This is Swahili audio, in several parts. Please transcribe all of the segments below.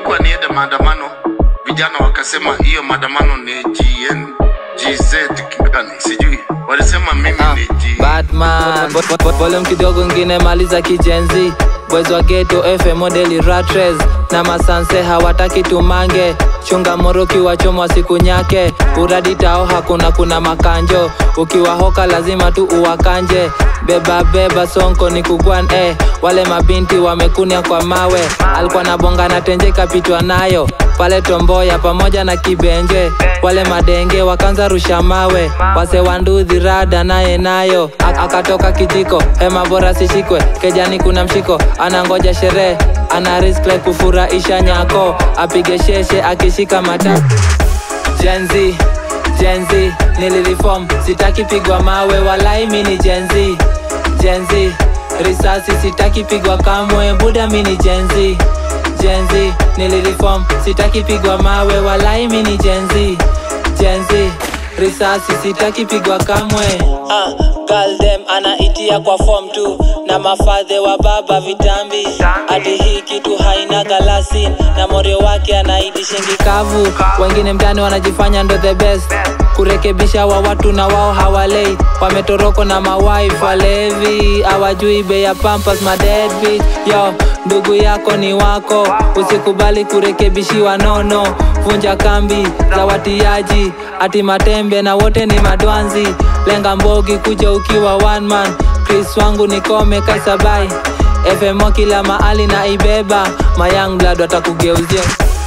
ilikuwa niende maandamano, vijana wakasema hiyo maandamano ni GN GZ gani sijui, walisema mimi Ah, ni G Batman Vo- vo- vo- volume kidogo ngine maliza kijenzi Boys wa ghetto FM modeli ratres na masanse hawataki tumange chunga moroki wachomwa siku nyake uradi tao hakuna kuna makanjo ukiwa hoka lazima tu uwakanje beba beba sonko ni kugwan eh. wale mabinti wamekunia kwa mawe alikuwa na bonga na tenje kapitwa nayo pale tomboya pamoja na kibenje wale madenge wakanza rusha mawe wase wanduthi rada naye nayo A- akatoka kijiko hema bora sishikwe kejani kuna mshiko anangoja sherehe ana risk like kufurahisha nyako apige sheshe akishika mata jenzi jenzi nililiform sitaki pigwa mawe walai mini jenzi jenzi risasi sitaki pigwa kamwe buda mini jenzi jenzi nililiform sitaki pigwa mawe walai mini jenzi jenzi risasi sitaki pigwa kamwe ah, galdem anaitia kwa form tu na mafadhe wa baba vitambi hadi hii kitu haina galasin na morio wake anaidi shingi kavu wengine mtani wanajifanya ndo the best kurekebisha wa watu na wao hawalei wametoroko na mawife walevi hawajui bei ya pampas madedbi yo ndugu yako ni wako usikubali kurekebishiwa nono vunja kambi za watiaji ati matembe na wote ni madwanzi lenga mbogi kuja ukiwa one man chris wangu nikome kasabai fmo kila mahali na ibeba mayang blood watakugeuzia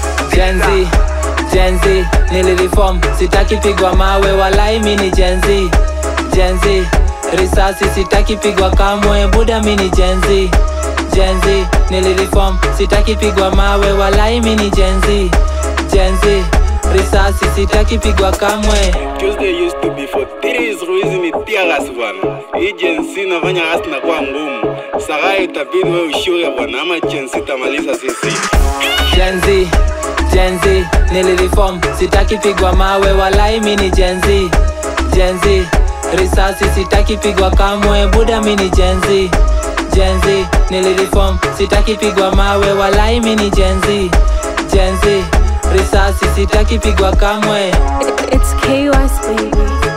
jenzi jenzi nililiform sitaki pigwa mawe walai mini jenzi jenzi risasi sitaki pigwa kamwe buda mini jenzi jenzi nililiform sitaki pigwa mawe walai mini jenzi jenzi risasi sitaki pigwa kamwe Tuesday used to be for three hizi ni tiagas bwana. Hii jensi inafanya kazi na kuwa ngumu. Sasa itabidi wewe ushure bwana, ama jensi tamaliza sisi. jenzi jenzi nililiform sitaki pigwa mawe walai mini jenzi jenzi risasi sitaki pigwa kamwe buda mini jenzi jenzi nililiform sitaki pigwa mawe walai mini jenzi jenzi risasi sitaki pigwa kamwe It's KUS baby.